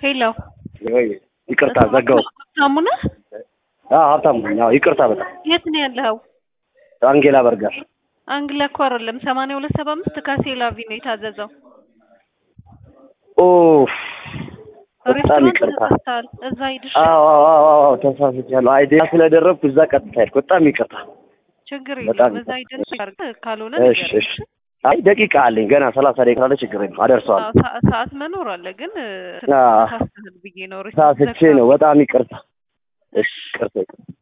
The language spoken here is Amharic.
ሄሎ ወይ ይቅርታ ዘጋሁት። ሀብታሙ ነህ? አዎ ሀብታሙ ነኝ። አዎ ይቅርታ በጣም የት ነው ያለኸው? አንጌላ በርገር አንግላ እኮ አይደለም ሰማንያ ሁለት ሰባ አምስት ካሴ ላቪ ነው የታዘዘው። ኦፍ በጣም ሬስቶራንት ይቅርታ። ተሳስተሃል። እዛ ሂድሽ። አዎ አዎ አዎ አዎ ተሳስቻለሁ። አይዲያ ስለደረብኩ እዛ ቀጥታ ሄድኩ። በጣም ይቅርታ። ችግር በጣም የለም። እዛ ሂደን ያርግ ካልሆነ እሺ ንገረኝ። እሺ። አይ ደቂቃ አለኝ ገና ሰላሳ ደቂቃ አለ። ችግር የለም አደርሰዋለሁ። አዎ፣ ሰ- ሰዓት መኖር አለ ግን አዎ። ተሳስተሃል ብዬ ነው። ሳስቼ ነው። በጣም ይቅርታ። እሺ ይቅርታ ይቅርታ።